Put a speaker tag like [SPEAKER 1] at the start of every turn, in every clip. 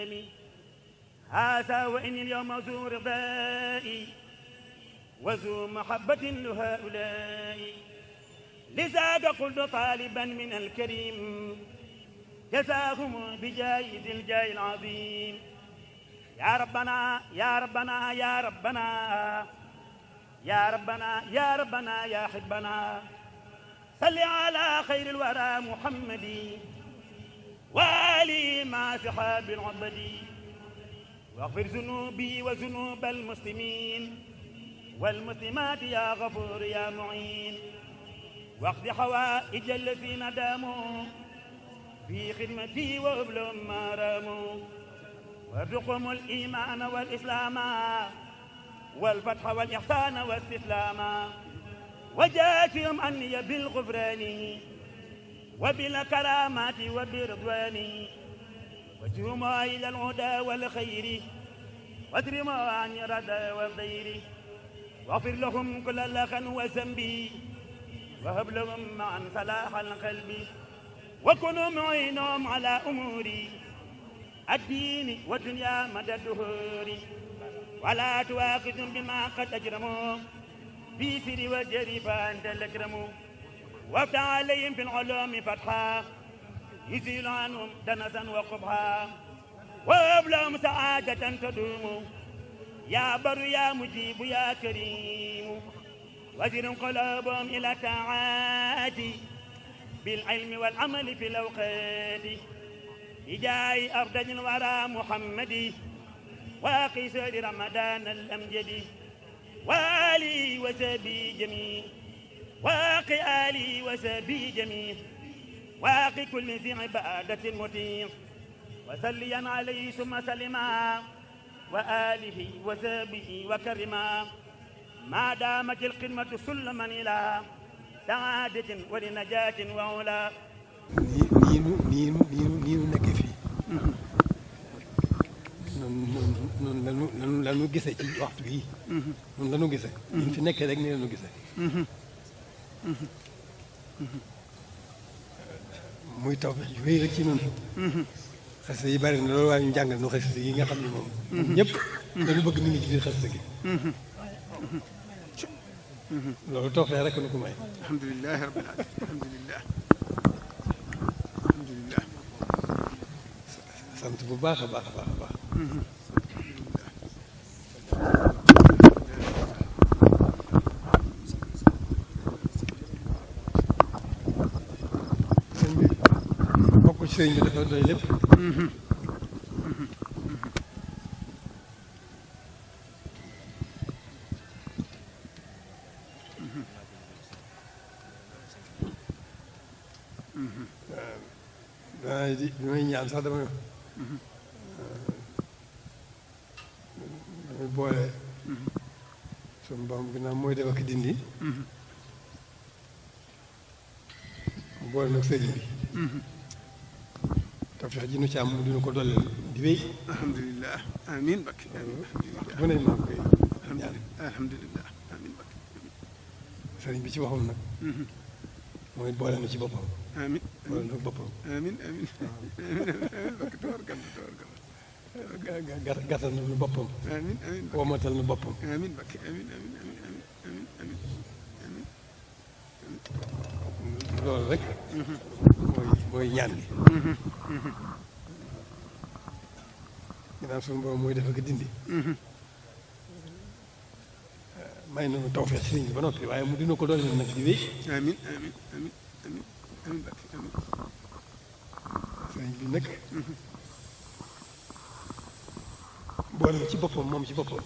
[SPEAKER 1] هذا وإني اليوم ذو رضائي وذو محبة لهؤلاء لذاك قلت طالبا من الكريم جزاهم بجايد الجاي العظيم يا ربنا يا ربنا يا ربنا يا ربنا يا ربنا يا حبنا صل على خير الورى محمد وآله مع صحاب العبد واغفر ذنوبي وذنوب المسلمين والمسلمات يا غفور يا معين واقض حوائج الذين داموا في خدمتي وابلهم ما راموا وارزقهم الإيمان والإسلام والفتح والإحسان والاستسلام وجاتهم أني بالغفران وبالكرامات وبرضوان وجهما إلى الهدى والخير واجرما عن الردى والضير واغفر لهم كل لخا وذنبي وهب لهم معا صلاح القلب وكونوا معينهم على أموري الدين والدنيا مدى الدهور ولا تواخذهم بما قد أجرموا في سر وجري فأنت الأكرم وافتح عليهم في العلوم فتحا يزيل عنهم دنسا وقبحا وهب لهم سعادة تدوم يا بر يا مجيب يا كريم وزر قلوبهم إلى طاعاتي بالعلم والعمل في الأوقات بجاي أرض الورى محمد واقي سير رمضان الأمجد والي وسبي جميع واقي آلي وسبي جميع واقي كل ذي عبادة مطيع وسليا عليه ثم سلما وآله وسبه وكرما ما دامت الخدمة سلما إلى سعادة ولنجاة وعلا
[SPEAKER 2] nii nu nii nu nii nu nii nu nekkee fii noonu noonu noonu la nu noonu la nu gisee ci waxtu bii noonu la nu gisee ñu fi nekkee rek nii la nu gisee muy taw bi ju wéy rek ci noonu xasida yi bari na loolu waaye ñu jàngal nu xasida yi nga xam ne moom ñëpp dañu bëgg nit ñi ci biir xasida gi loolu tawfeex rek nu ko may
[SPEAKER 3] alhamdulilah rabbil alamin alhamdulilah alhamdulilah
[SPEAKER 2] sant bu baax a baax a baax a baax sëñ bi bokk ci sëñ bi dafa doy lépp waaw di bi may ñaan sax dama damay boole suñu borom ginnaaw mooy def ak dindi mu boole nag sëriñ bi tawfeex ji nu ci am mu dina ko dolleel di wéy
[SPEAKER 3] alhamdulilah amin bakki amin
[SPEAKER 2] bu ne maa ngi koy ñaan
[SPEAKER 3] alhamdulilah amin bakki
[SPEAKER 2] sëriñ bi ci waxam nag mooy boole na ci boppam
[SPEAKER 3] amin
[SPEAKER 2] boole na boppam
[SPEAKER 3] amin amin amin bakki tabarkalla tabarkalla
[SPEAKER 2] ga- ga- ga- gàttal na nu boppam
[SPEAKER 3] amin amin bakki
[SPEAKER 2] womatal na boppam
[SPEAKER 3] amin bakki amin amin amin amin amin amin amin
[SPEAKER 2] loolu rek mooy mooy ñaan gi ginnaaw suñu borom mooy def ak dindi may nañu tawfeex sëriñ bi ba noppi waaye mu dina ko doole nag di wéy
[SPEAKER 3] amin amin amin amin amin bakki amin
[SPEAKER 2] sëriñ bi nag boole na ci boppam moom ci boppam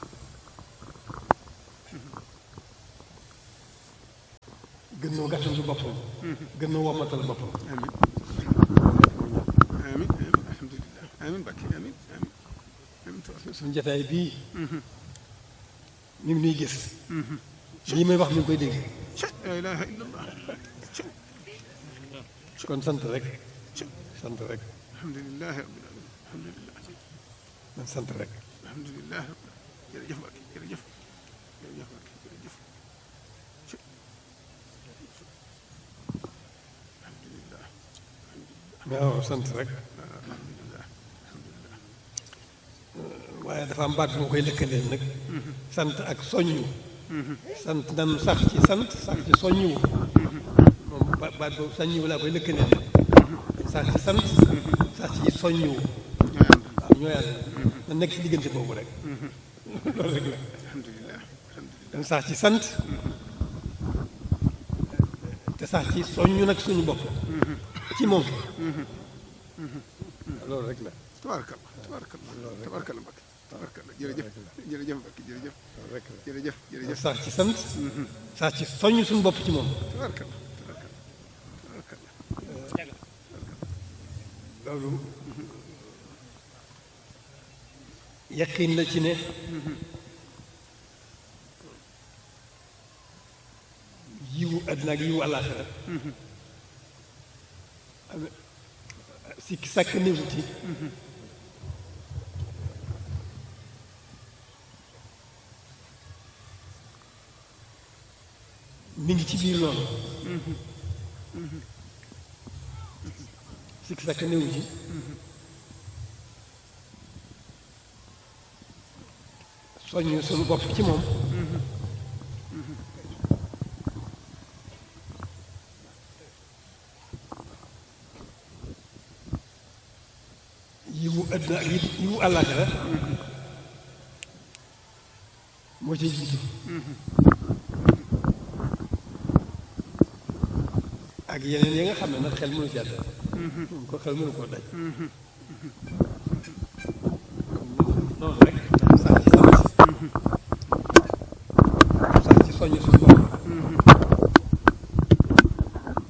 [SPEAKER 2] gën noo gàttandu boppam gën noo womatal boppam
[SPEAKER 3] amin amin amin alhamdulilah amin bakki amin amin amin tabarkalla
[SPEAKER 2] suñu jataay bii mi ngi nuy gis lii may wax mi ngi koy dégg
[SPEAKER 3] la ilaha illa allah
[SPEAKER 2] kon sant rek sant rek
[SPEAKER 3] alhamdulilah rabbil alamin alhamdulilah
[SPEAKER 2] man sant rek
[SPEAKER 3] alhamdulilah jërëjëf Mbacke jërëjëf jërëjëf Mbacke jërëjëf alhamdulilah
[SPEAKER 2] waaw sant rek
[SPEAKER 3] alhamdulilah alhamdulilah
[SPEAKER 2] waaye dafa am baat bu ma koy lëkkaleel nag sant ak soññu sant nan sax ci sant sax ci soññu moom ba- baat boobu soññu laa koy lëkkaleel sax ci sant sax ci soññu waaw ñoo yàlla na nekk ci diggante boobu rek loolu rek la
[SPEAKER 3] alhamdulilah alhamdulilah
[SPEAKER 2] dañ sax ci sant te sax ci soññu nag suñu bopp ci moom loolu rek la
[SPEAKER 3] tabarakallah tabarakallah tabarakallah Mbacke tabarakallah jërëjëf jërëjëf Mbacke jërëjëf
[SPEAKER 2] loolu rek la
[SPEAKER 3] jërëjëf jërëjëf
[SPEAKER 2] sax ci sant sax ci soññ suñu bopp ci moom
[SPEAKER 3] tabarakallah tabarakallah tabarakallah
[SPEAKER 2] loolu yaqin la ci ne yiwu àddina ak yiwu àllaaxira am sikki sàkk néewu ci mi ngi ci biir loolu sikki sàkk néewu ci soññ suñu bopp ci moom yiwu àddina ak yi- yiwu àllaaxira moo ci jiitu ak yeneen yi nga xam ne nag xel mënu ci àdd moom ko xel mënu koo daj noonu rek sax ci sant sax ci soññ suñu bopp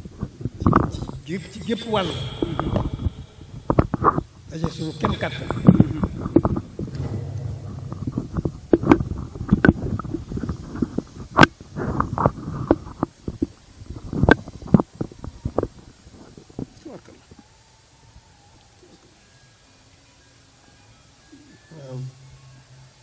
[SPEAKER 2] ci ci gépp ci gépp wàll daje suñu kem kàttan